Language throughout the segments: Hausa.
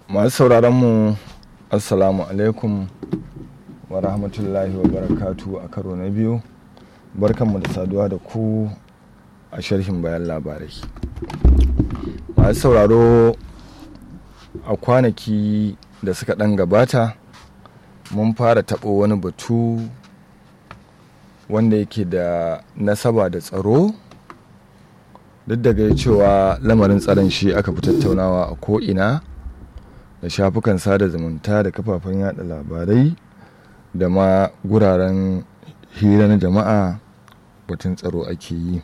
masu sauraron mu assalamu alaikum wa rahmatullahi wa barakatu a karo na biyu barkanmu da saduwa da ku a sharhin bayan labarai masu sauraro a kwanaki da suka ɗan gabata mun fara taɓo wani batu wanda yake da nasaba da tsaro duk daga cewa lamarin tsaron shi aka fi tattaunawa a ko'ina da shafukan sada zumunta da kafafen yada labarai da ma guraren hira na jama'a batun tsaro ake yi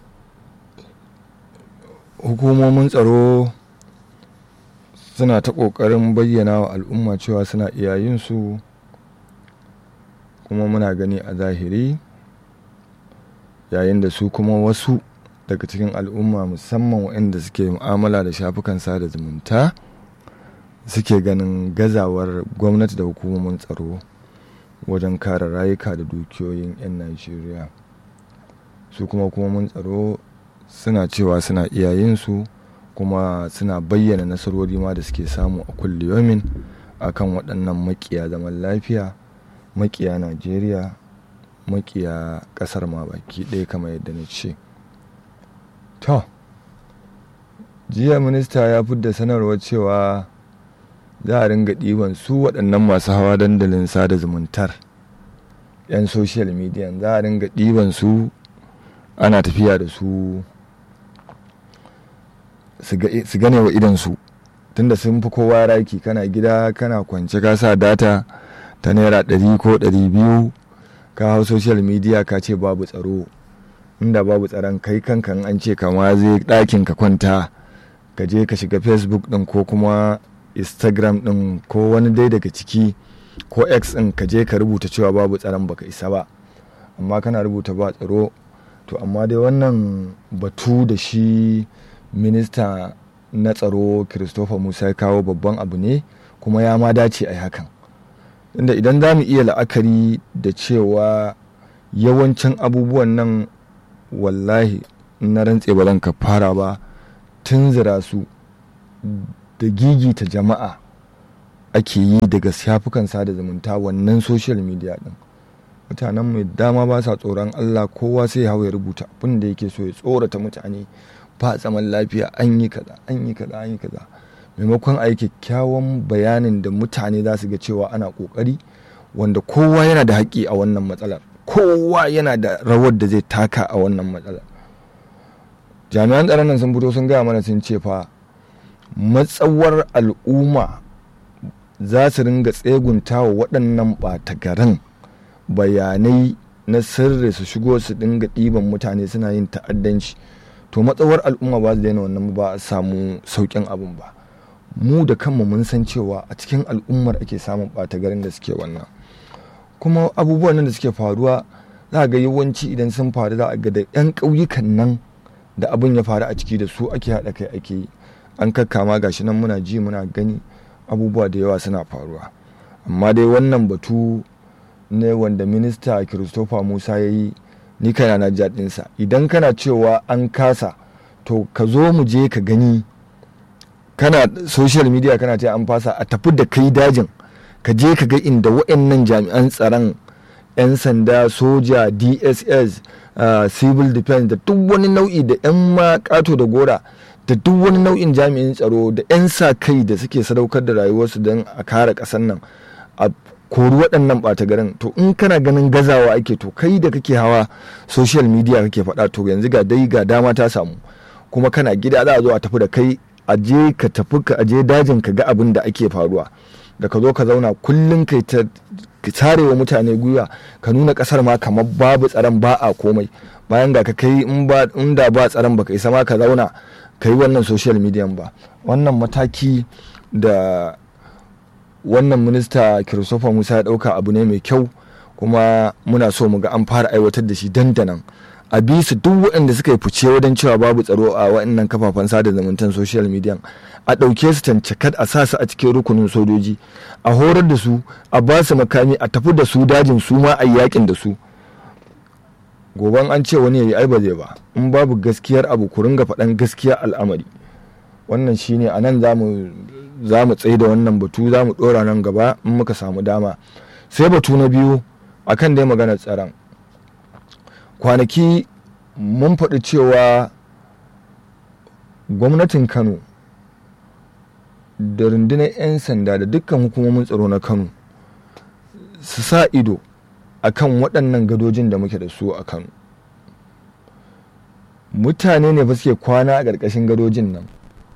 hukumomin tsaro suna ta ƙoƙarin bayyana wa al'umma cewa suna iya yin su kuma muna gani a zahiri yayin da su kuma wasu daga cikin al'umma musamman waɗanda suke mu'amala da shafukan sada zumunta suke ganin gazawar gwamnati da hukumomin tsaro wajen kare rayuka da dukiyoyin 'yan najeriya su kuma hukumomin tsaro suna cewa suna iya yin su kuma suna bayyana nasarori ma da suke samu a kulliyomin akan waɗannan makiya zaman lafiya makiya najeriya makiya ƙasar ma baki ɗaya kamar yadda na ce to jiya minista ya fidda sanarwar cewa za a ringa ɗiban su waɗannan masu hawa dandalin sada zumuntar 'yan social media za a ringa ɗiban su ana tafiya da su su gane wa idansu tunda sun fi kowa raki kana gida kana kwance ka sa data ta naira ɗari ko ɗari biyu ka hau social media ka ce babu tsaro inda babu tsaron kai kankan an ce kama zai ɗakin ka kwanta ka je ka shiga facebook ɗin ko kuma instagram ɗin ko wani dai daga ciki ko x ɗin ka je ka rubuta cewa babu tsaron baka isa ba amma kana rubuta ba tsaro to amma dai wannan batu da shi minista na tsaro christopher musa ya kawo babban abu ne kuma ya ma dace a hakan inda idan za mu iya la'akari da cewa yawancin abubuwan nan wallahi na rantse ba ka fara ba tunzura su da gigita jama'a ake yi daga shafukan sada zumunta wannan social media din mutanen mai dama ba sa tsoron allah kowa sai hau ya rubuta abin da yake so ya tsorata mutane ba zaman lafiya an yi kaza an yi kaza an yi kaza maimakon a yi kyakkyawan bayanin da mutane za su ga cewa ana kokari wanda kowa yana da haƙƙi a wannan matsalar kowa yana da rawar da zai taka a wannan matsalar jami'an tsaron nan sun fito sun gaya mana sun ce fa matsawar al'umma za su ringa tsegunta wa waɗannan ɓata garin bayanai na sirri su shigo su dinga ɗiban mutane suna yin ta'addanci to matsawar al'umma ba su daina wannan ba a samu sauƙin abin ba mu da kanmu mun san cewa a cikin al'ummar ake samun ɓata garin da suke wannan kuma abubuwan nan da suke faruwa za ga yawanci idan sun faru za a ga da 'yan ƙauyukan nan da abin ya faru a ciki da su ake haɗa kai ake yi an kakkama gashi nan muna ji muna gani abubuwa da yawa suna faruwa amma dai wannan batu ne wanda minista christopher musa ya yi ni kana na jaɗinsa idan kana cewa an kasa to ka zo mu je ka gani kana social media kana ce an fasa a tafi da kai dajin ka je ka ga inda wa'annan jami'an tsaron 'yan sanda soja dss uh, civil defense da duk wani nau'i da 'yan ma kato da gora da duk wani nau'in jami'in tsaro da 'yan sa kai da suke sadaukar da rayuwarsu don a kare ƙasar nan a kori waɗannan ɓata garin to in kana ganin gazawa ake to kai da kake hawa social media kake faɗa to yanzu ga dai ga dama ta samu kuma kana gida za a zo a tafi da kai a je ka tafi ka aje dajin ka ga abin da ake faruwa da ka zo ka zauna kullum kai ta tare wa mutane gwiwa ka nuna kasar ma kamar babu tsaron ba a komai bayan ga ka kai in da ba tsaron baka isa ma ka zauna ka yi wannan social media ba wannan mataki da wannan minista christopher musa ya dauka abu ne mai kyau kuma muna so mu ga an fara aiwatar da shi dandanan a bi su duk waɗanda suka yi fice wajen cewa babu tsaro a waɗannan kafafen sada zumuntan social media a ɗauke su tancakat a sa su a cikin rukunin sojoji a horar da su a ba su makami a tafi da su dajin su ma a yakin da su goban an ce wani ya yi ai ba zai ba in babu gaskiyar abu ku ringa faɗan gaskiyar al'amari wannan shine a nan za mu za mu tsaye da wannan batu za mu ɗora nan gaba in muka samu dama sai batu na biyu akan dai maganar tsaron kwanaki mun faɗi cewa gwamnatin kano da rundunar 'yan sanda da dukkan hukumomin tsaro na kano su sa ido akan waɗannan gadojin da muke da su a kano mutane ne ba suke kwana a ƙarƙashin gadojin nan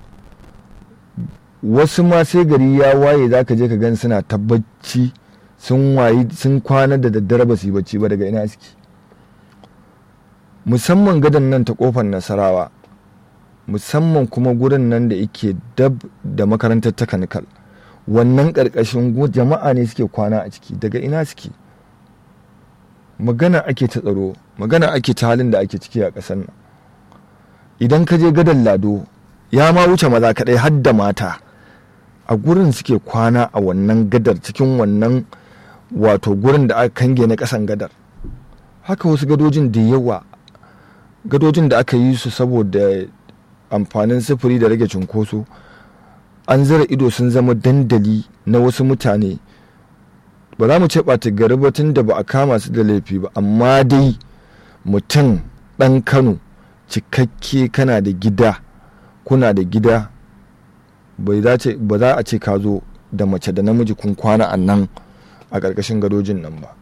wasu ma sai gari ya waye za ka je ka gan suna tabbaci sun wayi sun kwana da daddare ba su yi bacci ba daga ina suke musamman gadon nan ta kofar nasarawa musamman kuma gurin nan da yake dab da makarantar takanikal wannan ƙarƙashin jama'a ne suke kwana a ciki daga ina suke magana ake ta tsaro magana ake ta halin da ake ciki a ƙasar nan idan ka je gadon lado ya ma wuce maza kaɗai har da mata a gurin suke kwana a wannan gadar cikin wannan wato gurin da aka kange na ƙasan gadar haka wasu gadojin da yawa gadojin da aka yi su saboda amfanin sufuri da rage cunkoso an zira ido sun zama dandali na wasu mutane ba za mu ce ɓata gari ba tun da ba a kama su da laifi ba amma dai mutum ɗan kano cikakke kana da gida kuna da gida ba za a ce ka zo da mace da namiji kun kwana a nan a ƙarƙashin gadojin nan ba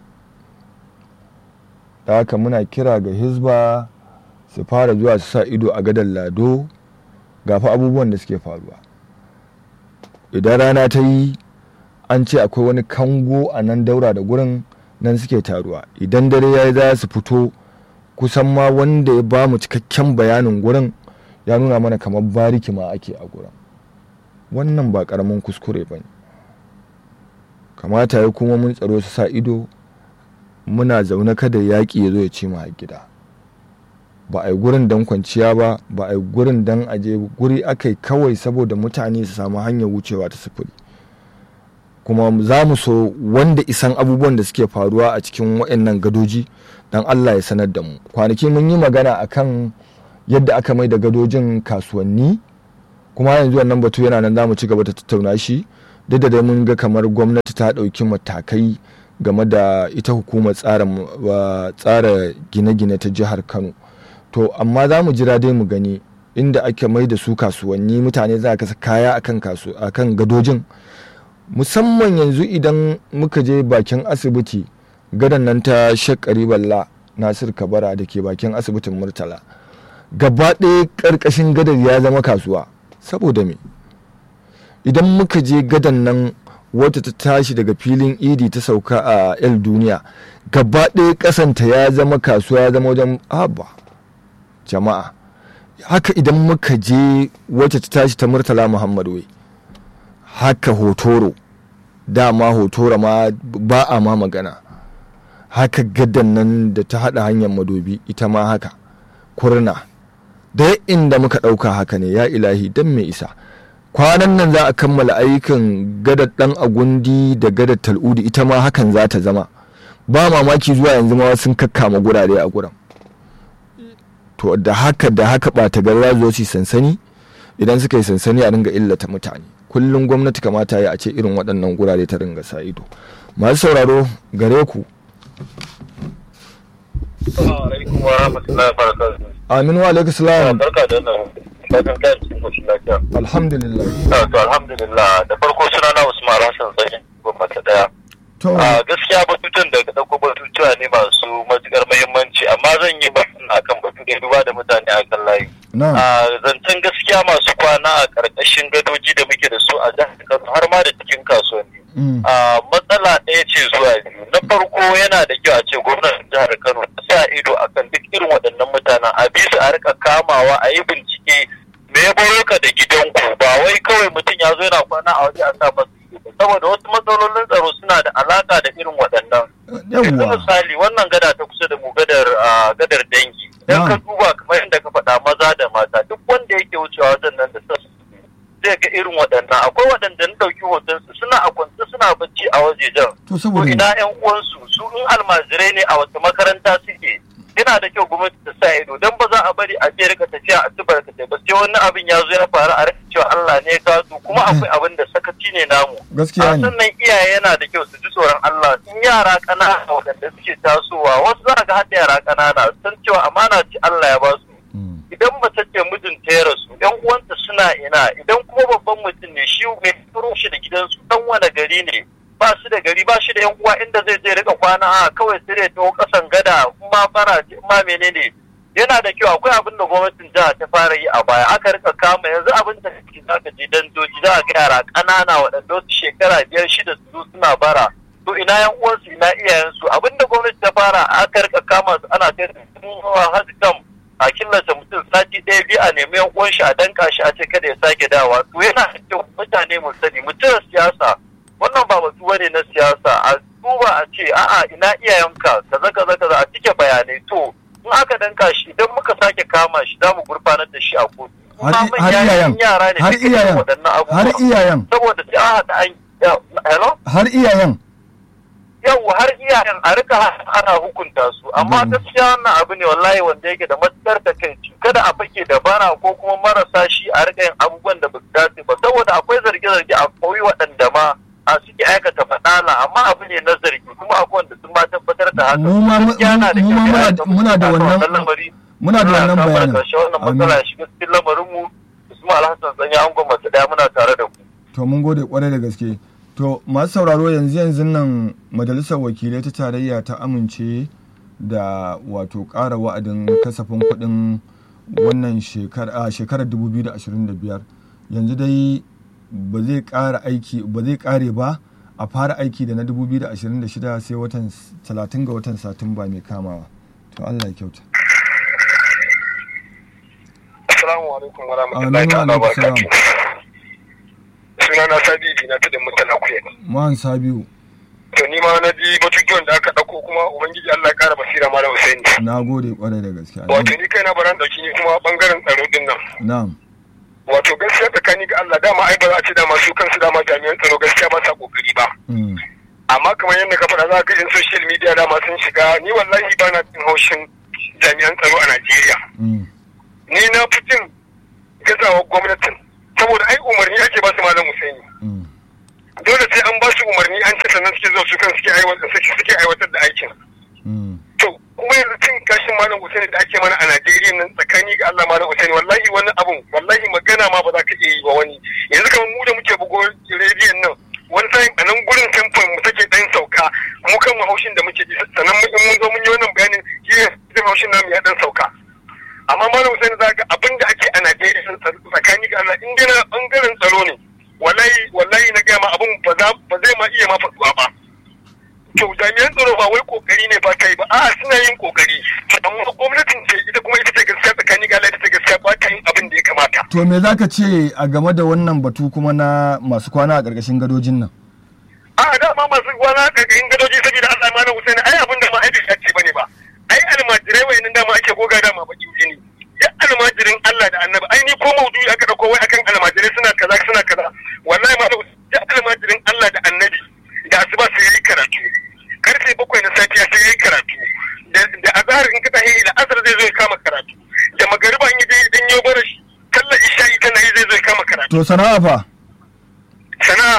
da haka muna kira ga hizba su fara zuwa su sa ido a gadon lado gafa abubuwan da suke faruwa idan rana ta yi an ce akwai wani kango a nan daura da gurin nan suke taruwa idan dare ya yi za su fito kusan ma wanda ya ba mu cikakken bayanin gurin ya nuna mana kamar bariki ma ake a gurin wannan ba karamin kuskure ba ne kamata ya kuma mun tsaro su sa ido muna zaune kada yaƙi ya zo ya ci mu a gida ba a yi gurin don kwanciya ba ba a yi gurin don aje guri aka yi kawai saboda mutane su samu hanyar wucewa ta sufuri kuma za mu so wanda isan abubuwan da suke faruwa a cikin waɗannan gadoji don allah ya sanar da mu kwanaki mun yi magana akan yadda aka mai da gadojin kasuwanni kuma yanzu wannan batu yana nan za mu ci gaba da tattauna shi duk da dai mun ga kamar gwamnati ta ɗauki matakai game da ita hukumar tsara gine-gine ta jihar kano to amma za mu jira dai mu gani inda ake mai da su kasuwanni mutane za a kasa kaya akan kasu akan gadojin musamman yanzu idan muka je bakin asibiti gadon nan ta shakari balla nasir kabara da ke bakin asibitin murtala gaba ɗaya ƙarƙashin gadar ya zama kasuwa saboda me idan muka je gadon nan wata ta tashi daga filin idi ta sauka a el duniya gaba ɗaya ƙasanta ya zama kasuwa ya zama wajen haba jama'a haka idan muka je wacce ta tashi ta murtala muhammad wai haka hotoro dama hotoro ma ba a ma magana haka gadan nan da ta hada hanyar madobi ita ma haka kurna da inda muka ɗauka haka ne ya ilahi don mai isa kwanan nan za a kammala ayyukan gadar dan agundi da gadar tal'udi ita ma hakan za ta zama ba mamaki zuwa yanzu ma sun kakkama gurare a guran to da haka da haka ɓata garra zo su sansani idan suka yi sansani a ringa illata mutane kullum gwamnati kamata ya a ce irin waɗannan gurare ta ringa sa ido masu sauraro gare ku amin wa alaikum salam barka da nan fatan kayan cikin koshin lafiya alhamdulillah to alhamdulillah da farko suna na usman hassan tsayin gwamnati daya to a gaskiya batutun da ɗauko batutuwa ne masu matuƙar muhimmanci amma zan yi batun akan batu da duba da mutane a kan layi na a zancen gaskiya masu kwana a ƙarƙashin gadoji da muke da su a jihar kano har ma da cikin kasuwanni mm, a matsala ɗaya ce zuwa biyu na farko yana da kyau a ce gwamnatin jihar kano ta sa ido akan duk irin waɗannan mutanen a bi su a rika kamawa a yi bincike me ya baro ka da gidanku ba wai kawai mutum ya zo yana kwana a waje a sa masa ido ba saboda wasu matsalolin tsaro suna da alaka da irin waɗannan yanzu yawwa misali wannan gada ta kusa da mu gadar ah, gadar dangi idan ka Na'am. duba kamar yadda ka faɗa maza da mata duk wanda yake wucewa wajen nan da sassu zai ga irin waɗannan akwai waɗanda na ɗauki hotonsu suna a kwance suna bacci a wajejen to to saboda ina yan uwansu su in almajirai ne a wata makaranta suke yana da kyau gwamnati ta sa ido don ba za a bari a je rika tafiya a tubar ka ba sai wani abin ya zo ya faru a rika cewa Allah ne ka su kuma akwai abin da sakaci ne namu gaskiya ne sannan iyaye yana da kyau su ji tsoron Allah in yara ƙanana waɗanda suke tasowa wasu za ga hadda yara ƙanana san cewa amana ce Allah ya ba su idan mace ce mijinta ya rasu yan uwanta suna ina idan kuma babban mutum ne shi mai turo shi da gidansu dan wani gari ne ba shi da gari ba shi da yan uwa inda zai je rika kwana a kawai sai dai taho kasan gada ma fara ma menene yana da kyau akwai abin da gwamnatin jiha ta fara yi a baya aka rika kama yanzu abin da kake zaka je dandoji za ga yara ƙanana waɗanda wasu shekara biyar shida su suna bara to ina yan uwansu ina iyayensu abin da gwamnati ta fara aka rika kama su ana kai su hajji kam a killace mutum sati ɗaya biyu a nemi yan uwan shi a danka shi a ce kada ya sake dawa to yana da kyau mutane mu sani mutum siyasa wannan ba batu bane na siyasa a duba a ce a'a ina iyayenka kaza kaza kaza a cike bayanai to in aka danka shi idan muka sake kama shi za mu gurfanar da shi a kotu har iyayen har iyayen har iyayen saboda sai a haɗa an hello har iyayen yau har iyayen a rika ana hukunta su amma gaskiya wannan abu ne wallahi wanda yake da matukar da kai kada a fake da bara ko kuma marasa shi a rika yin abubuwan da ba su dace ba saboda akwai zarge-zarge a koyi waɗanda ma a suke aikata faɗala amma abu ne na zargi kuma akwai wanda sun ma tabbatar da haka mu ma muna da wannan muna da wannan bayanin wannan matsala ya shiga cikin lamarin mu Usman Alhassan Sanya an gwamnati daya muna tare da ku to mun gode kwarai da gaske to masu sauraro yanzu yanzu nan majalisar wakilai ta tarayya ta amince da wato ƙara wa'adin kasafin kuɗin wannan shekarar 2025 yanzu dai ba zai ƙara aiki ba zai ƙare ba a fara aiki da na 2026 sai watan 30 ga watan satumba mai kamawa to Allah ya kyauta Assalamu alaikum wa rahmatullahi ta'ala wa barakatuh suna na sabi na tudun mutala kuya man sabiu to ni ma na ji batutuwan da aka dauko kuma ubangiji Allah ya kara basira malam Husaini na gode kwarai da gaskiya wato ni kaina baran dauki ni kuma bangaren tsaro din nan na'am wato gaskiya tsakani ga Allah dama ai ba za a ce dama su kansu dama jami'an tsaro gaskiya ba sa kokari ba amma kamar yadda ka faɗa za ka in social media dama sun shiga ni wallahi ba na jin haushin jami'an tsaro a Najeriya ni na fi jin gazawa gwamnatin saboda ai umarni ake ba su malam Husaini dole sai an ba su umarni an ce sannan suke zuwa su kan suke aiwatar da aikin to kuma yanzu cin kashin malam Husaini da ake mana a Najeriya nan tsakani ga Allah malam Husaini wallahi wani abun wallahi magana ma ba za ka iya yi wa wani yanzu kamar mu da muke bugo rediyon nan wani sa'in a nan gurin temple mu take dan sauka mu kan haushin da muke ji sannan in mun zo mun yi wannan bayanin shi ne haushin namu ya dan sauka amma malam Husaini za ga abin da ake a Najeriya tsakani ga Allah in dai na bangaren tsaro ne wallahi wallahi na gaya ma abin ba zai ma iya ma faɗuwa ba to jami'an tsaro ba wai kokari ne ba ta yi ba a suna yin kokari amma gwamnatin ce ita kuma ita ce gaskiya tsakani ga Allah ita ce gaskiya ba ta yin abin da ya kamata to me zaka ce a game da wannan batu kuma na masu kwana a ƙarƙashin gadojin nan a dama masu kwana a ƙarƙashin gadoji saboda Allah ma na Husaini ai abin da ma ai bai ce bane ba ai almajirai wayannan dama ake goga dama bakin jini ya almajirin Allah da annabi ai ni ko maudu'i aka dauko wai akan almajirai suna kaza suna kaza wallahi ma ya almajirin Allah da annabi da asuba sai yayi karatu karfe bakwai na safiya sai yayi karatu da azhar in ka tahi da asar zai zo ya kama karatu da magariba in je dan yau bara shi sallar isha'i tana yi zai zo ya kama karatu to sana'a fa sana'a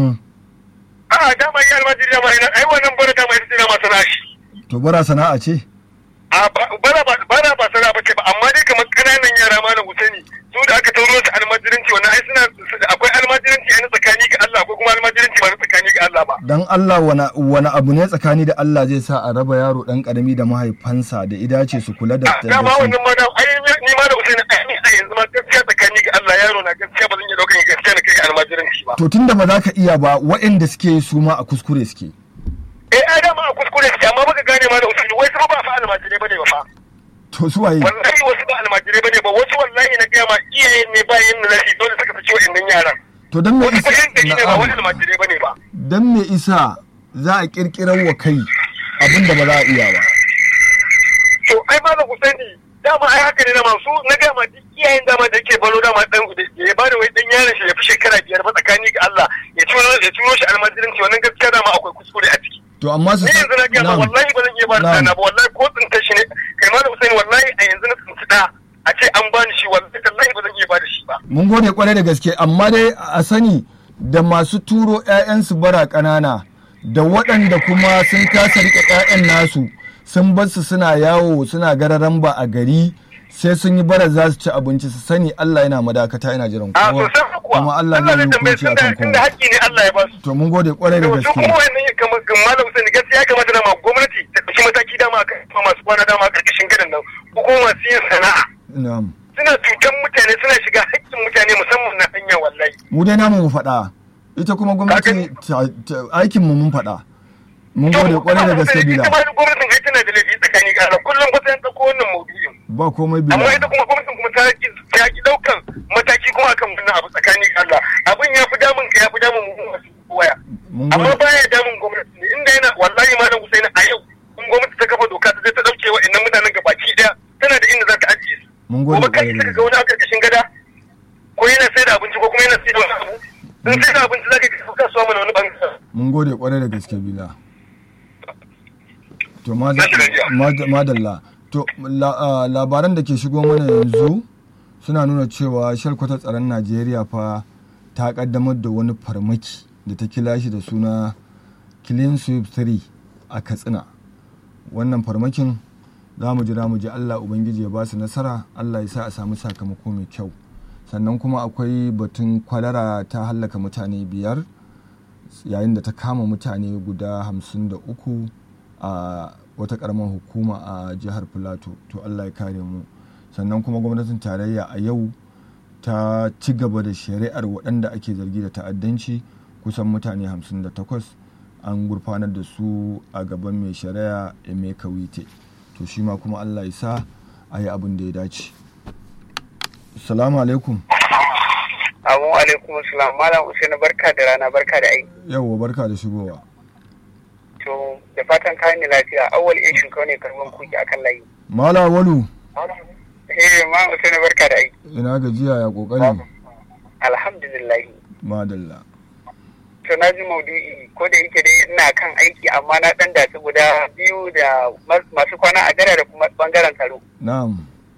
a dama yi almajiri dama ai wannan bara dama ita ce dama sana'a shi to bara sana'a ce a bara ba bara ba sana'a bace ba amma dai kamar kananan yara ma na Husaini su da aka tauro su almajiranci wannan ai suna akwai almajiranci a tsakani ga Allah akwai kuma almajiranci ba na tsakani ga Allah ba dan Allah wani wani abu ne tsakani da Allah zai sa a raba yaro dan karami da mahaifansa da idace su kula da da ba wannan ma da ai ni ma da Husaini ai a yanzu ma gaskiya tsakani ga Allah yaro na gaskiya ba zan iya daukan gaskiya na kai almajiranci ba to tunda ba za ka iya ba waɗanda suke su ma a kuskure suke eh ai dama a kuskure suke amma baka gane ma da Husaini wai su ba fa almajirai bane ba fa to su waye wallahi wasu ba almajirai bane ba wasu wallahi na gaya ma iyaye ne ba yin nasi dole suka fice wa'annan yaran to dan me isa ne ba wani almajirai bane ba dan me isa za a kirkirar wa kai abin da ba za a iya ba to ai ma da Husaini dama ai haka ne dama su na gaya ma duk iyayen dama da yake balo dama dan ya bada wai dan yaron shi ya fi shekara biyar ba tsakani ga Allah ya turo ya turo shi almajiranci wannan gaskiya dama akwai kuskure a ciki to amma su ni yanzu na gaya wallahi ba zan iya ba da ba wallahi ko tsinta shi ne kai ma da Husaini wallahi a yanzu na tsinci da a ce an bani shi wallahi wallahi ba zan iya ba da shi ba mun gode kwarai da gaske amma dai a sani da masu turo 'ya'yansu bara ƙanana da waɗanda kuma sun kasa riƙe 'ya'yan nasu sun bar su suna yawo suna gararan ba a gari sai sun yi bara za su ci abinci su sani Allah yana madakata yana jiran a kowa sosai kuwa kuma Allah zai yi hukunci akan tunda kowa haƙƙi ne Allah ya ba su to mun gode kwarai da to gaske kuma wannan ya kama malam Hussein gaskiya ya kamata dama gwamnati ta ɗauki mataki dama akan masu kwana dama a ƙarƙashin gadon nan ko kuma masu yin sana'a na'am suna cutan mutane suna shiga haƙƙin mutane musamman na hanya wallahi mu dai namu mu faɗa ita kuma gwamnati ta- ta- aikin mu mun faɗa mun gode kwarai da gaske bila ita ma gwamnatin ai tana da laifi tsakani ga Allah kullum kusa yan ɗauko wannan maudu'in ba komai amma bila ita kuma gwamnatin kuma ta ki ta ki ɗaukan mataki kuma akan wannan abu tsakani ga Allah abin ya fi damun ka ya fi damun mu masu waya mun amma gode baya damun gwamnati ne inda yana wallahi malam Husaini a yau in gwamnati ta kafa doka ta je ta dauke wa innan mutanen gabaki daya tana da inda za ta ajiye su mun gode gobe kai kwarai da saka ga gaske wani a karkashin gada ko yana sai da abinci ko kuma yana sai da wani abu in sai da abinci za ka kai kasuwa mana wani bangare mun gode kwarai da gaske bila to ma- Na shiga jiya. ma- madalla to la- ah, labaran da ke shigo mana yanzu suna nuna cewa shalkwatar tsaron najeriya fa ta kaddamar da wani farmaki da ta kila shi da suna clean sweep 3 a katsina wannan farmakin za mu jira mu ji allah ubangiji ya ba su nasara allah ya sa a samu sakamako mai kyau sannan kuma akwai batun kwalara ta hallaka mutane biyar yayin da ta kama mutane guda hamsin da uku a wata karamar hukuma a jihar filato to allah ya kare mu sannan kuma gwamnatin tarayya a yau ta ci gaba da shari'ar waɗanda ake zargi da ta'addanci kusan mutane 58 an gurfanar da su a gaban mai shari'a emeka wite to shi ma kuma allah ya sa a yi abin da ya dace salamu alaikum Amu alaikum salam Malam Usaini barka da rana barka da aiki. yauwa barka da shigowa To da fatan kayan ni lafiya awwal in shinka ne karban kuki akan layi. mala walu Eh Malam Usaini barka da aiki. ina gajiya ya kokari Alhamdulillah. madalla To na ji maudu'i ko da yake dai ina kan aiki amma na dan dace guda biyu da mas- masu kwana a gara da kuma bangaren tsaro. na'am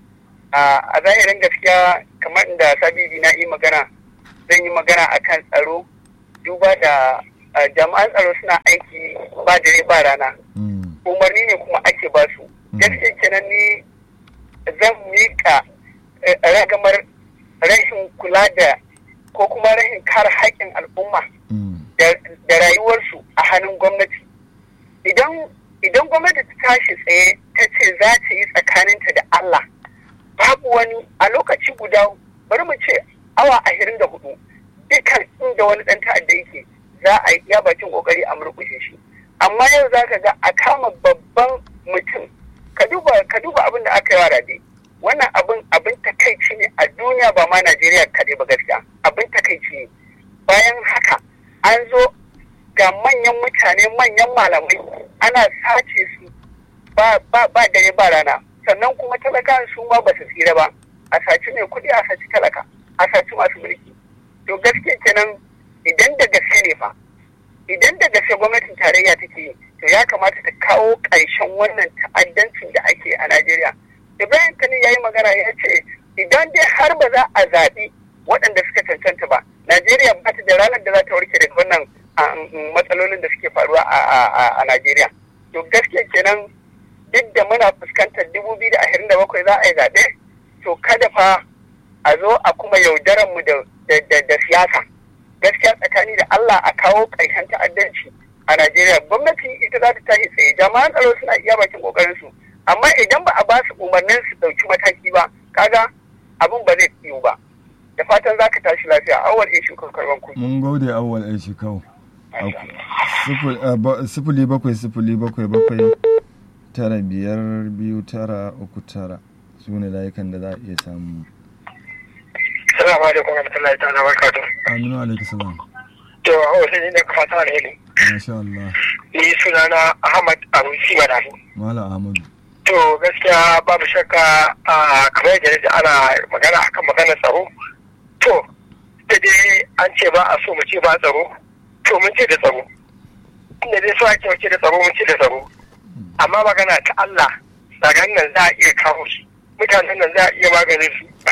A a zahirin gaskiya kamar inda sabidi na yi magana zan yi magana akan tsaro duba da ah, jami'an tsaro suna aiki ba dare ba rana. Mm. umarni ne kuma ake ba su gaskiya kenan ni zan miƙa eh, ragamar rashin kula da ko kuma rashin kare haƙƙin al'umma Mm. da da rayuwarsu a hannun gwamnati idan idan gwamnati ta tashi tsaye ta ce za ta yi tsakaninta da Allah babu wani a lokaci guda bari mu ce awa ashirin da hudu dukkan inda wani ɗan ta'adda yake za a yi iya bakin kokari a murƙushe shi amma yau za ka ga a kama babban mutum ka duba ka duba abin da aka yi wa rabe wannan abin abin takaici ne a duniya ba ma Najeriya kaɗai ba gaskiya abin takaici ne bayan haka an zo ga manyan mutane manyan malamai ana sace su ba ba ba dare ba rana sannan kuma talaka su ma ba su tsira ba a saci mai kuɗi a saci talaka a saci masu mulki to gaske kenan idan da gaske ne fa idan da gaske gwamnatin tarayya take yi to ya kamata ta kawo ƙarshen wannan ta'addancin da ake a Najeriya Ibrahim Kani ya yi magana ya ce idan dai har ba za a zaɓi waɗanda suka cancanta ba Najeriya ba ta da ranar da za ta warke daga wannan ah, mm, matsalolin da suke faruwa a- a a- a Najeriya to gaske kenan duk da muna fuskantar dubu biyu da ashirin da bakwai za a yi zaɓe to kada fa a zo a kuma yaudaran mu da da- da- da siyasa gaskiya tsakani da Allah a kawo ƙarshen ta'addanci a Najeriya gwamnati ita za ta tashi tsaye jama'an tsaro suna iya bakin kokarin su amma idan ba a ba su umarnin su ɗauki mataki ba kaga abin ba zai yiwu ba da fatan za ka tashi lafiya awal in shuka karban kuɗi. mun gode awwal ai shikau Sifil- ah, ba- sifili bakwai sifili bakwai bakwai tara biyar biyu tara uku tara su ne layukan da za a iya samu Assalamu alaikum warahmatullahi ta'ala barakatuh. aminu alaikum salam To a wasu ne ka fata alheri. masha Allah Ni sunana Ahmad Arusi Madafu. mala ahmadu To gaskiya babu shakka a kamar yadda naji ana magana akan maganar tsaro. To da dai an ce ba a so mu ce ba tsaro. To mun ce da tsaro. Inda dai so ake wace da tsaro mun ce da tsaro. Amma magana ta Allah tsaron nan za a iya kawo shi. Mutanen nan za a iya maganin su.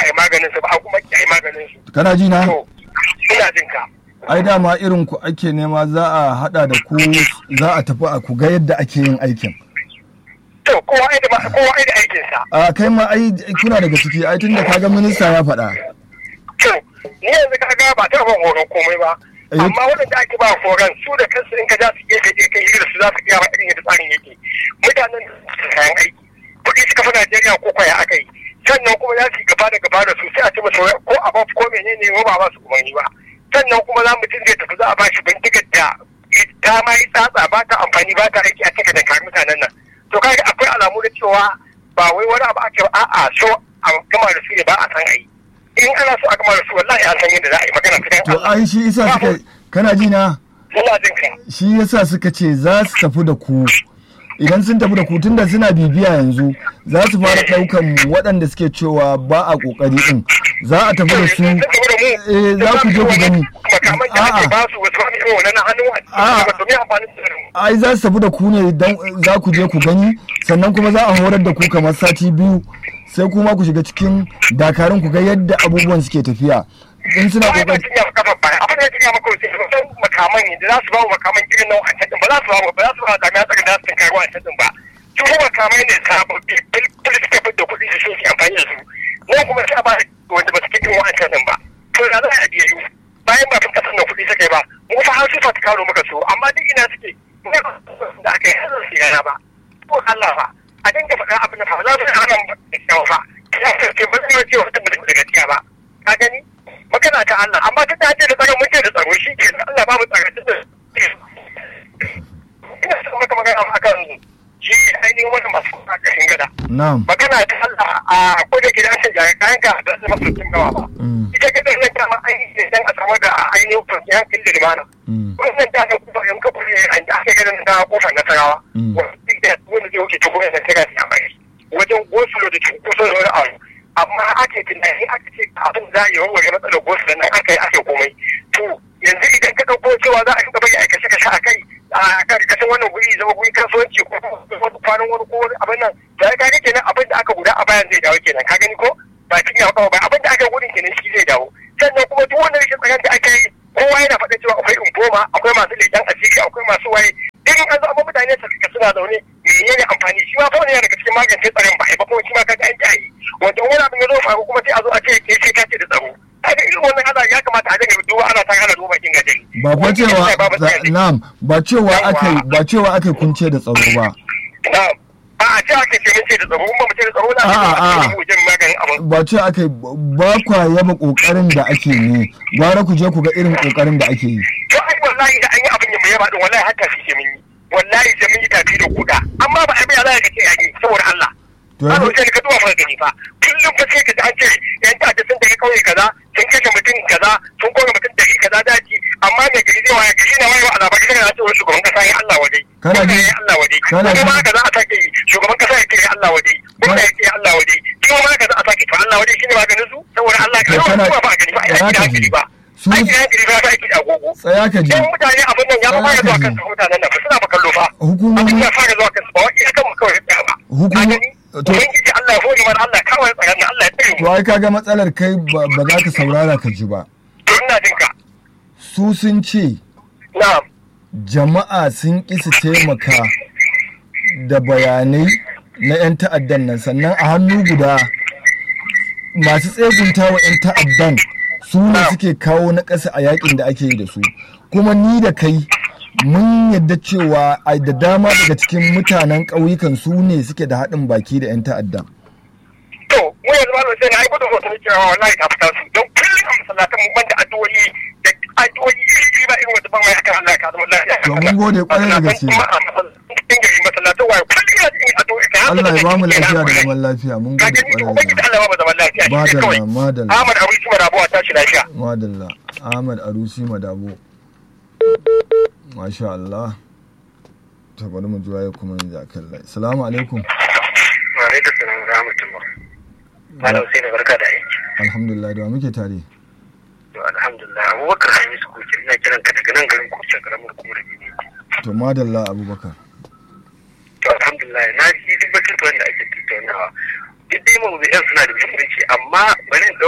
a yi maganin su ba a kuma ki a yi maganin su kana ji na to ina jin ka ai dama irin ku ake nema za a hada da ku za a tafi a ku ga yadda ake yin aikin to kowa ai da ma- kowa ai da aikin sa a kai ma ai kuna daga ciki ai tunda kaga minista ya faɗa to ni yanzu ka ga ba ta ban horon komai ba Eh. amma waɗanda ake ba horon su da kansu in ka ja su gefe je kai hira su za su iya ba irin yadda tsarin yake mutanen su kayan aiki kuɗi suka fi Najeriya ko kwaya aka yi sannan kuma za su yi gaba da gaba da su sai a ce musu ko a ba ko menene ko ba ba su umarni ba sannan kuma za mutum zai tafi za a ba shi bindigar da ta ma yi tsatsa ba ta amfani ba ta aiki a cikin da mutanen nan to kaga akwai alamu da cewa ba wai wani abu ake ba a'a so a gama da su ne ba a san a yi in ana so a gama da su wallahi an san yadda za a yi magana ta dan to Allah ai shi isa suka kana ji na ina jin ka shi yasa suka ce za su tafi da ku idan sun tafi da ku tunda suna bibiya yanzu za su fara ɗaukan waɗanda suke cewa ba a ƙoƙari ɗin za a tafi da su eh za ku je ku gani makaman da ake a'a ba su wasu wani irin wannan hannu A'a. a domin amfanin su ai za su tafi da ku ne don za ku je ku gani sannan kuma za a horar da ku kamar sati biyu sai kuma ku shiga cikin dakarun ku ga yadda abubuwan suke tafiya in suna ba ba kokari sun yafa kafa baya abin da ya maka wasu ba san makaman ne da za su ba mu makaman irin nan wancan din ba za su ba mu ba za su ba jami'a tsarin da su tunkari wancan din ba su kuma makamai ne sababbi bil bil suke fi da kuɗi su so su amfani da su nan kuma sai a ba wanda ba su kai irin wancan din ba to da za a biya yi bayan ba fin kasar da kuɗi suka yi ba mu fa har sifa ta karo maka su amma duk ina suke ne ba da aka yi har su yana ba ko Allah fa a dinga faɗa abin da fa za su hana mu da kyawu fa ya ce ba zai ce wata mutum da gaskiya ba ka gani magana ta Allah amma ta dace da tsaron muke da tsaro shi ke Allah ba mu tsaro da ina son maka magana akan shi ainihin wani masu kashin gada na'am magana ta Allah a ko da gidan shi jari kayan ka da zama sokin gawa ba Mm. ita gidan nan ta ma ainihin dan a samar da ainihin kwanciyar hankali da limana Mm. wannan ta ga kuma yan kafa ne an da aka ganin ta kofar nasarawa Mm. wanda da wanda zai wuce tukun da ta gasi a mai wajen gosulo da cunkoso da wani abu amma ake tunani aka ce abin za a yi warware matsalar gosulo nan aka yi ake komai to yanzu idan ka ɗauko cewa za a yi gaba ya kashe kashe a kai a kan kashin wannan guri zama guri kasuwanci ko wani kwanan wani ko wani abin nan da ya gani kenan abin da aka guda a bayan zai dawo kenan ka gani ko ba cikin yawa kawai ba abin da aka gudun kenan shi zai dawo sannan kuma duk wanda rashin tsaron da aka yi kowa yana faɗin cewa akwai infoma akwai masu leƙen asiri akwai masu waye in an zo amma mutane su fika suna zaune menene amfani shi ma fa wani yana daga cikin magance tsaron ba ba kuma shi ma kaga an kyaye wanda wani abin ya zo faru kuma sai a zo a ce ke sai ka ce da tsaro kaga irin wannan ana ya kamata a dinga duba ana ta ana duba kin gajeri ba fa cewa na'am ba cewa akai ba cewa akai kunce da tsaro ba na'am a a ce ake ce mun ce da tsaro mun ba mu ce da tsaro na A'a, a'a. mu je maganin abin ba ce akai ba kwa yaba kokarin da ake ne gwara ku je ku ga irin kokarin da ake yi to ai wallahi da an yi abin ya yaba din wallahi haka shi ke mun yi wallahi sai mun yi tafi da kuda amma ba a biya za ka ce yayi saboda Allah to ba yanzu sai ka duba maka gani fa kullum fa sai ka ji an ce yan ta'adda sun tafi kauye kaza sun kashe mutum kaza sun kore mutum dari kaza daji amma mai gari zai waye gari na wayewa a labarai sai ka ce wani shugaban kasa ya Allah waje Kana Gwamna ji- ya Allah waje kana ji- kuma haka za a sake yi shugaban kasa ya ce ya Allah waje gwamna ya ce ya Allah waje kuma ma haka za a sake to Allah waje shine maganin su saboda Allah ka To yawan kana- zuwa ba a gani ba ai kana aiki da ka hankali ji. ba Su- aiki da hankali ba ta aiki da agogo tsaya ka ji yan mutane abin nan ya fa fara zuwa Tsaya ka kan ji. mutanen nan fa suna ba kallo fa Hukumomi- abin ya fara zuwa kan su ba wai iya kan mu kawai ya tsaya ba Hukumo- Ka gani? to- ubangiji Allah ya hore mana Allah ya kawo ya tsaya Allah ya tsare to mu ai kaga matsalar kai ba ba za ka saurara ka ji ba to ina jin ka su sun ce na'am jama'a sun ƙi su taimaka da bayanai na 'yan ta'addan nan sannan a hannu guda masu tsegunta wa 'yan ta'addan su ne suke kawo na ƙasa a yakin da ake yi da su kuma ni da kai mun yadda cewa a da dama daga cikin mutanen ƙauyukan su ne suke da haɗin baki da 'yan ta'addan to mu yanzu malam sai na ai gudun hoton cewa wallahi ta fita su don kullum a masallatan mu banda addu'o'i da addu'o'i iri iri ba irin wanda ban mai akan Allah ka zama lafiya To, mun gode ƙwarai da gaske. cikin gari masallatan waye kullum ina cikin addu'o'i kai Allah ya ba mu lafiya da zaman lafiya mun ka gode gani ƙwarai ubangiji da Allah ya ba mu zaman lafiya shi ne madalla kawai madalla Ahmad Abu Sima Rabuwa tashi lafiya madalla ahmad arusi madabo masha Allah ta bari mu juwa ya kuma yanzu a kan lai salamu alaikum wa alaikum salam wa rahmatullah malam sai barka da aiki alhamdulillah da wa muke tare to alhamdulillah abubakar hamisu kuke ina kiran ka daga nan garin kuce karamar kuma da bibi to madalla abubakar to alhamdulillah na ji duk batutuwan da ake tattaunawa duk dai mawuzi'an suna da muhimmanci amma bari in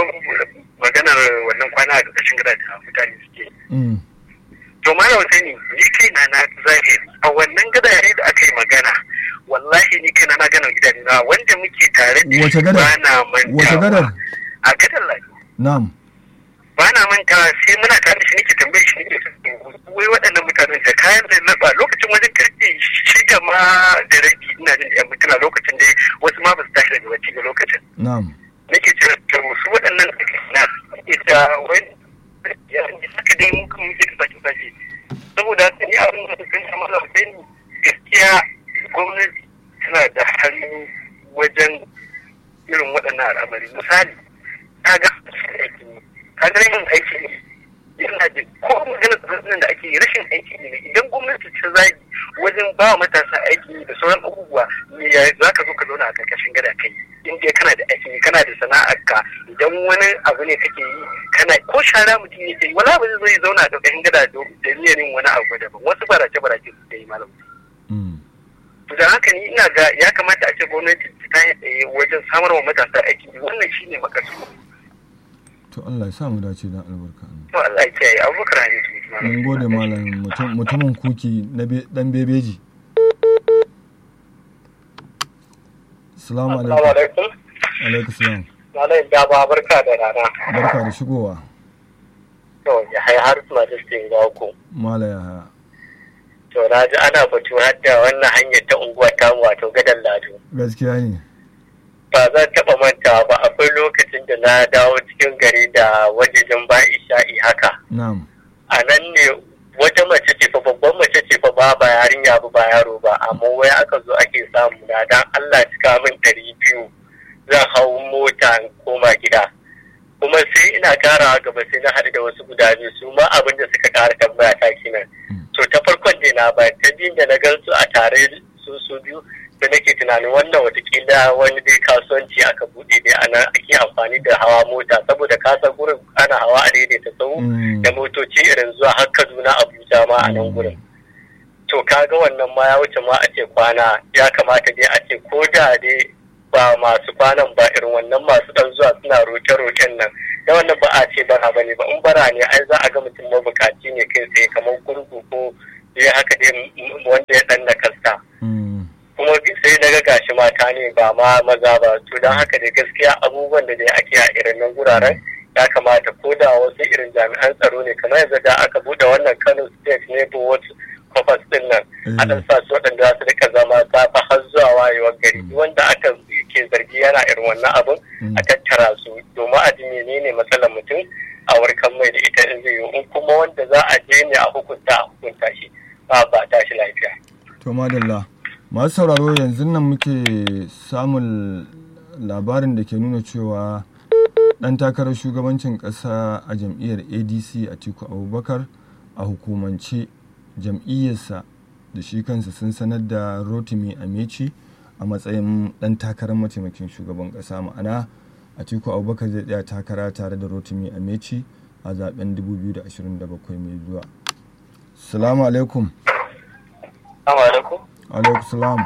Mm. to malam sani ni kaina na zahiri a wannan gadare da aka yi magana wallahi ni kaina na gana gidan na wanda muke tare da Wace shi gadar? ba na mantawa Wace gadar? a gadar lafi Na'am. ba na mantawa sai muna tare da shi nake tambaye shi nake wai waɗannan mutanen da kayan da na ba lokacin wajen karfe shida ma da rabi ina jin da yan mutuna lokacin dai wasu ma ba su tashi daga bacci ba lokacin Na'am. nake ce to su waɗannan na ita wani ya ne saka dai mun kuma muke da sake sake saboda haka ni abin da kan shi mala sai gaskiya gwamnati tana da hannu wajen irin waɗannan al'amari misali ta ga aiki ka ga yin aiki ne yana da ko magana tsarin da ake yi rashin aiki ne idan gwamnati ta zagi wajen ba wa matasa aiki da sauran abubuwa me ya za ka zo ka zauna a karkashin gada kai in dai kana da aiki kana da sana'ar ka idan wani abu ne kake yi kana ko shara mutum yake yi wala ba zai zo ya zauna a karkashin gada da niyyar yin wani abu daban wasu barace barace su ke yi malam Mm. to da haka ni ina ga ya kamata a ce gwamnati ta yi tsaye wajen samar wa matasa aiki wannan shine makasu To Allah ya sa mu dace dan albarka. to Allah ya kiyaye abubakar hadisu Mun gode malam mutum mutumin kuki na be- dan bebeji. Assalamu alaikum. alaikum Alaikum salam. Malam Daba barka da rana. Barka da shigowa. To, ya hai har suna da suke ga ku. Mala ya haya. To, na ji ana batu har da wannan hanyar ta unguwa ta wato gadan lado. Gaskiya ne. Ba zan taɓa mantawa ba akwai lokacin da na dawo cikin gari da wajejen ba isha'i haka. Na'am. A nan ne wata mace ce fa babban mace ce fa ba ba yarinya ba ba yaro ba amma wai aka zo ake samu na dan Allah cika min ɗari biyu zan hau mota in koma gida. kuma sai ina karawa gaba sai na haɗu da wasu guda biyu su ma abin da suka ƙara tambaya ta kenan to ta farkon da na ba ta biyun da na gan su a tare su su biyu da nake tunanin wannan watakila wani dai kasuwanci aka buɗe dai ana ake amfani da hawa mota saboda kasar gurin ana hawa a daidaita sau Mm. da motoci irin zuwa har kaduna abuja ma a nan gurin to kaga wannan ma ya wuce ma a ce kwana ya kamata dai a ce ko da dai ba masu kwanan ba irin wannan masu dan zuwa suna roke-roken nan da wannan ba a ce bara bane ba in bara ne ai za a ga mutum mabukaci ne kai tsaye kamar gurgu ko dai haka dai m- wanda ya dan nakasta Mm. kuma sai na ga gashi mata ne ba ma maza ba to don haka da gaskiya abubuwan da dai ake a irin nan guraren ya kamata ko da wasu irin jami'an tsaro ne kamar yanzu da aka bude wannan kano state ne ko wasu kofas din nan a dan sa su waɗanda za su rika zama safa har zuwa wayewar gari Duk wanda aka ke zargi yana irin wannan abun a tattara su domin a ji menene matsalar mutum a warkar mai da ita in zai yi in kuma wanda za a je ne a hukunta a hukunta shi ba ba tashi lafiya. To madalla. Masu sauraro yanzu nan muke samun labarin da ke nuna cewa ɗan takarar shugabancin ƙasa a jam'iyyar ADC Atiku Abubakar a hukumance jam'iyyarsa da shi kansa sun sanar da Rotimi Amechi a matsayin ɗan takarar mataimakin shugaban ƙasa ma'ana Atiku Abubakar zai tsaya takara tare da Rotimi Amechi a zaben 2027 mai zuwa. Salamu alaikum. Assalamu alaikum. Alaikum salam.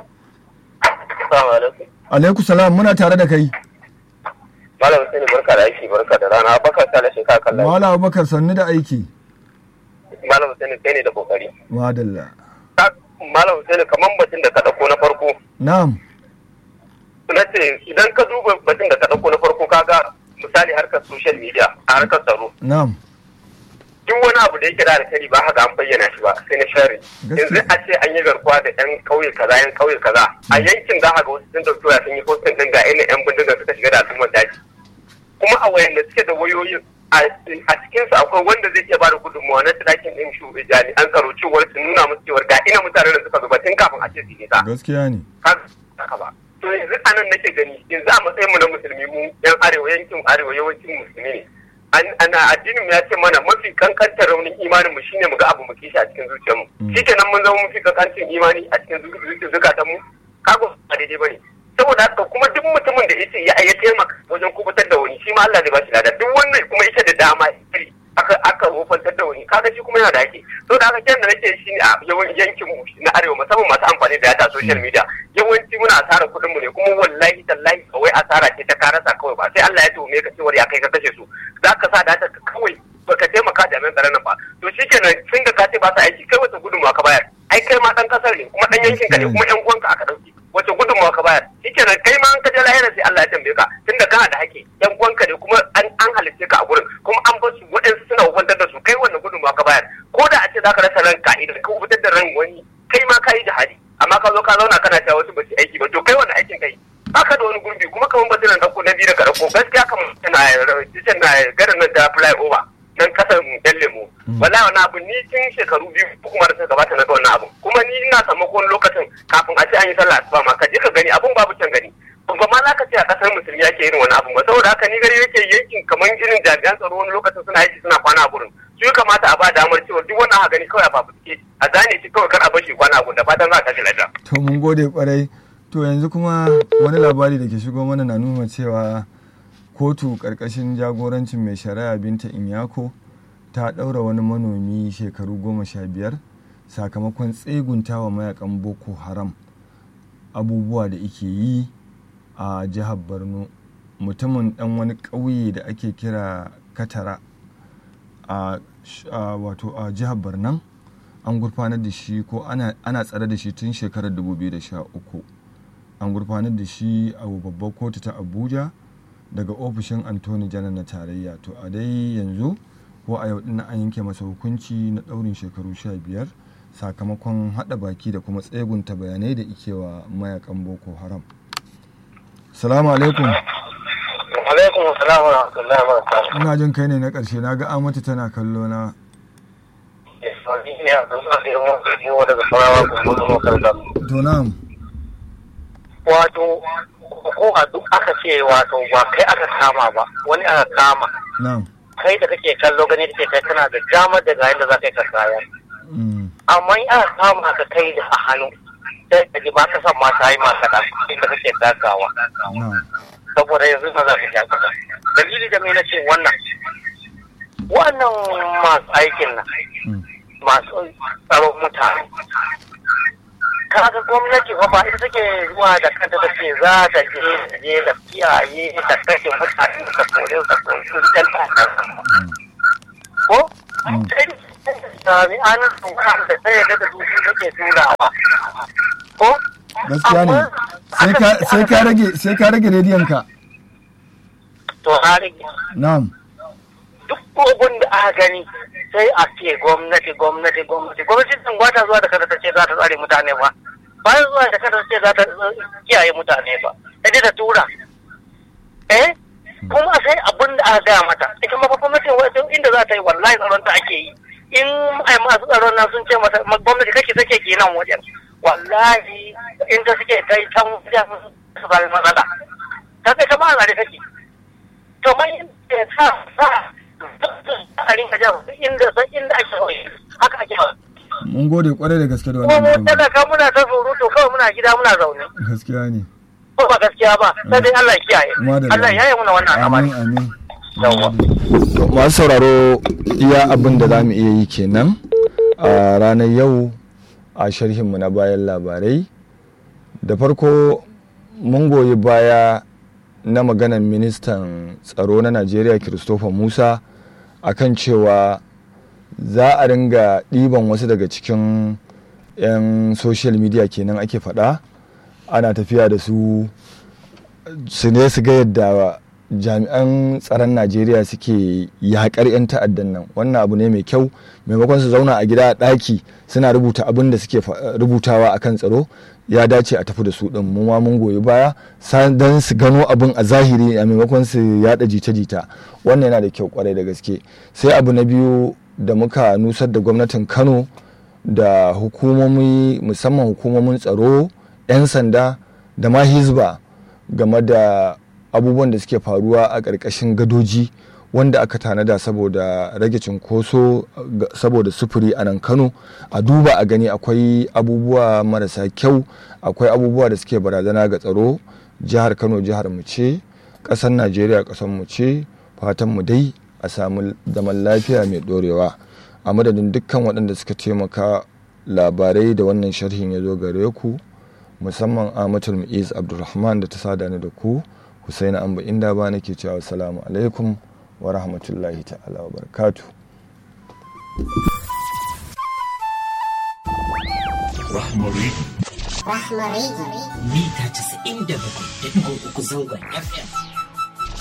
Assalamu alaikum. Alaikum salam muna tare da kai. Malam Hussein barka da aiki barka da rana baka sa da shekara kallon. Malam Abubakar sannu da aiki. Malam Hussein kai ne da kokari. Madalla. Ka- Malam Hussein kaman batun da ka dauko na farko. Na'am. Na ce idan ka duba batun da ka dauko na farko kaga misali harkar social media a harkar tsaro. Na'am. Duk wani abu da yake da alkhairi ba haka an bayyana shi ba sai na shari. Gaskiya. Yanzu a ce an yi garkuwa da yan kauye kaza yan kauye kaza. A yankin za a ga wasu sun dauki waya sun yi postin din ga ina yan bindiga suka shiga da al'ummar daji. kuma a wayanda suke da wayoyin a cikinsu akwai wanda zai iya bada gudunmawa na tirakin ɗin shu jami'an tsaro cewar su nuna musu cewar ga ina mutanen da suka zuba tun kafin a ce su nisa Gaskiya ne. haka ba to yanzu anan nake gani yanzu a matsayin mu na musulmi mu yan arewa yankin arewa yawancin musulmi ne An- ana addinin mu ya ce mana mafi kankantar raunin imanin mu shine mu ga abu mu kishi a cikin zuciyar mu Mm. shikenan mun zama mafi kankancin imani a cikin zuciyar zukatan mu kago ba daidai bane saboda haka kuma duk mutumin da yace ya ya taimaka wajen kubutar da wani shi ma Allah zai ba shi lada duk wannan kuma yake da dama iri aka aka wofantar da wani kaga shi kuma yana da ake saboda haka kiyan da nake shi ne a yawan yankin mu na arewa musamman masu amfani da data social media yawanci muna asara kuɗin mu ne kuma wallahi tallahi kawai asara ce ta karasa kawai ba sai Allah ya tuhume ka cewar ya kai ka kashe su za ka sa data ka kawai baka taimaka jami'an tsaron nan ba to shikenan sun ga ka ce ba su aiki kai wata gudunmawa ka bayar ai kai ma dan kasar ne kuma dan yankin ka ne kuma yan uwanka aka dauki wace gudunmawa ka bayar shikenan kai ma an ka je lahira sai Allah ya tambaye ka tunda kana da haƙƙi yan uwanka ne kuma an an halitte ka a gurin kuma an bar su waɗansu suna hukuntar da su kai wannan gudunmawa ka bayar ko da a ce zaka rasa ranka idan ka fitar da ran wani kai ma ka yi jihadi amma ka zo ka zauna kana cewa wasu ba su aiki ba to kai wannan aikin kai baka da wani gurbi kuma kamar batiran ɗauko na biyu da ka ɗauko gaskiya kamar tana na garin nan ta fly over nan kasan yan lemo wallahi wani abu ni tun shekaru biyu kuma da suka gabata na ga wannan abu kuma ni ina samu lokacin kafin a ce an yi sallah asuba ma ka je ka gani abun babu can gani ba ma za ka ce a kasar musulmi ake irin wani abu ba saboda haka ni gari yake yankin kamar irin jami'an tsaro wani lokacin suna aiki suna kwana a gurin su ya kamata a ba damar cewa duk wannan haka gani kawai a fafuske a zane shi kawai kar a bashi kwana a gurin da fatan za a tashi lafiya. to mun gode kwarai to yanzu kuma wani labari da ke shigo mana na nuna cewa kotu karkashin jagorancin mai shari'a binta inyako ta ɗaura wani manomi shekaru goma sha biyar sakamakon tseguntawa mayakan boko haram abubuwa da ike yi a jihar borno mutumin ɗan wani ƙauye da ake kira katara a wato a jihar borno an gurfanar da shi ko ana tsare da shi tun shekarar 2013 an gurfanar da shi a babbar kotu ta abuja daga ofishin antoni janar na tarayya to a dai yanzu ko a yau dinnan an yanke masa hukunci na daurin shekaru 15 sakamakon hada baki da kuma tsegunta bayanai da ikewa mayakan boko haram salamu alaikum alaikum salam wa rahmatullahi wa barakatuh ina jin kai ne na karshe na ga amatu tana kallo na to na'am wato ko a duk aka ce wato ba kai aka kama ba wani aka kama na'am kai da kake kallo gani da kai kana da damar da ga yadda za ka yi ka kaya amma in aka kama ka kai da a hannu sai ka ji ba ka san ma ta yi ma kaɗan inda kake takawa saboda yanzu ba za ka ja kaɗan dalili da mai na ce wannan wannan masu aikin nan masu tsaron mutane kaga gwamnati fa ba ita take zuwa da kanta ta ce za ta je je da kiyaye da kashe mutane da kore da kore da ko jami'an tsoron da sai da su su take turawa ko gaskiya ne sai ka rage sai ka rage rediyon ka to na rage na'am duk kogun da aka gani sai a ce gwamnati gwamnati gwamnati gwamnati sun gwata zuwa da kada ta ce za ta tsare mutane ba bayan zuwa da kada ta ce za ta kiyaye mutane ba sai ta tura eh kuma sai abin da aka gaya mata ita ma gwamnatin wajen inda za ta yi wallahi tsaron ta ake yi in ai masu tsaron nan sun ce mata gwamnati kake take ke nan wajen wallahi in ta suke kai can wajen su zai matsala ta kai ta ma a take to mai sa sa a rinka jan inda san inda ake kawai haka ake mun gode kwarai da gaske da kuma wannan mun talaka muna ta surutu kawai muna gida muna zaune gaskiya ne ko ba gaskiya ba sai dai Allah ya kiyaye Madalla. Allah ya yi muna wannan amin al'amari amin Yawwa. To, masu sauraro iya abin da za mu iya yi kenan a ranar yau a sharhinmu na bayan labarai da farko mun goyi baya na maganar ministan tsaro na najeriya christopher musa akan cewa za a ringa ɗiban wasu daga cikin 'yan social media kenan ake faɗa ana tafiya da su su ne su ga yadda jami'an tsaron najeriya suke yakar 'yan ta'addan nan wannan abu ne mai kyau maimakon su zauna a gida a ɗaki suna rubuta abin da suke rubutawa akan tsaro ya dace a tafi da su ɗin mu ma mun goyi baya don su gano abin a zahiri a maimakon su yada jita-jita wannan yana da kyau kwarai da gaske sai abu na biyu da muka nusar da gwamnatin kano da hukumomi musamman hukumomin tsaro 'yan sanda da ma hizba game da abubuwan da suke faruwa a ƙarƙashin gadoji wanda aka tanada saboda rage cinkoso saboda sufuri a nan kano a duba a gani akwai abubuwa marasa kyau akwai abubuwa da suke barazana ga tsaro jihar kano jihar mu ce ƙasar najeriya ƙasar mu ce fatan mu dai a samu zaman lafiya mai ɗorewa a madadin dukkan waɗanda suka taimaka labarai da wannan sharhin ya zo gare ku musamman amatul mu'iz abdulrahman da ta sada ni da ku husaina amba inda ba nake cewa salamu alaikum wa rahmatullahi ta'ala wa barakatuh Rahmari. Rahmari. Mita 97.3 zangon FM.